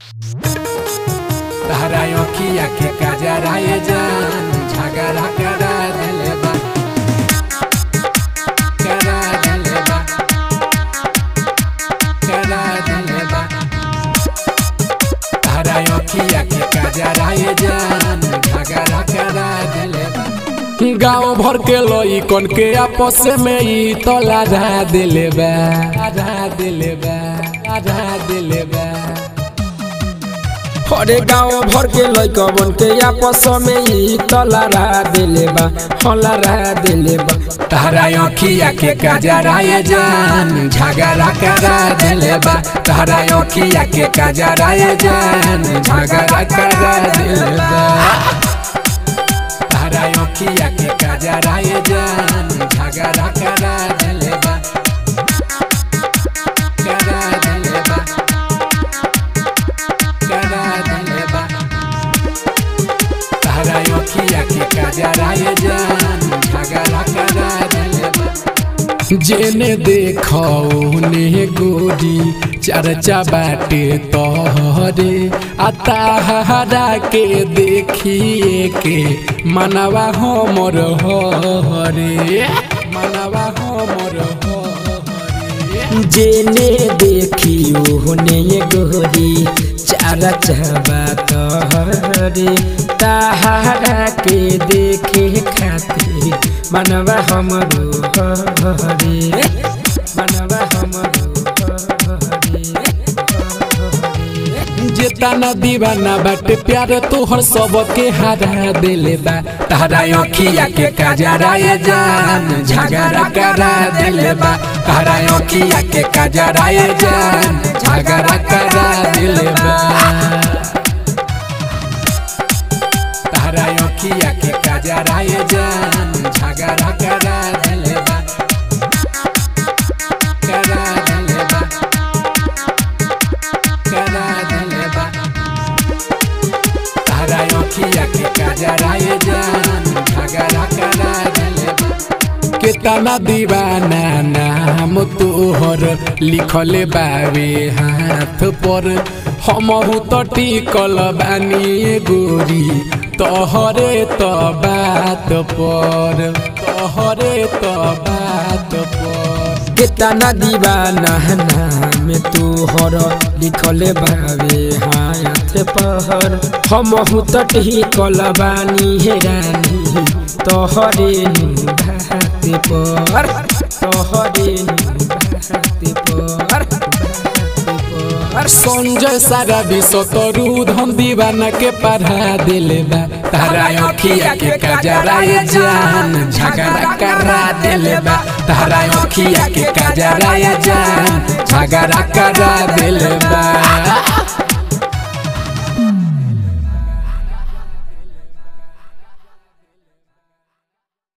तहरा अखिया के कजराए जान झगड़ा करा दिले बा करा दिले बा करा दिले बा तहरा अखिया के कजराए जान झगड़ा करा दिले बा गाँव भर के लई कन के आपस में ई तो लाधा दिले बा आधा दिले बा आधा दिले बा अरे गाँव भर के लैकबन के आपस में ई तलारा दिले बा हलारा दिले बा तहरा अखिया के कजराए जान झगड़ा करा दिले बा तहरा अखिया के कजराए जान झगड़ा करा दिले बा तहरा अखिया के कजराए जान झगड़ा करा दिले बा करा दिले बा करा दिले बा तहरा अखिया के कजराए जान झगड़ा करा दिले बा जेने देखो ने गोरी चर्चा बाटे तोहरे अताहरा के देखिए के मनवा हमर हरे मनवा हमर हरे जेने देखी ओहने गोरी चारा चाबा तोहरे ताहारा के देखे खातिर मनवा हमरो हरे मनवा हमरो हरे जेतना दीवाना बाटे प्यार तोहर सबके हरा दिले बा तहरा अखिया के कजराए जान झगड़ा करा दिले बा तहरा अखिया के कजराए जान झगड़ा करा दिले बा तहरा अखिया के कजराए जान झगड़ा करा दिले बा करा दिले बा करा दिले बा तहरा अखिया के कजराए जान झगड़ा करा दिले बा केतना दीवाना नाम तोहर लिखले बावे हाथ पर हमहु त टिकल बानी गोरी तोहरे त बात पर तोहरे त बात पर केतना दीवाना नाम तोहर लिखले बावे हाथ पहर हम तटी कलबानी हे रानी तोहरे नु भात पर तोहरे नु भात पर संजय सारा विश्व तरू धन दीवाना के पढ़ा दिले बा तारा अखिया के कजराए जान झगड़ा करा दिले बा तारा अखिया के कजराए जान झगड़ा करा दिले बा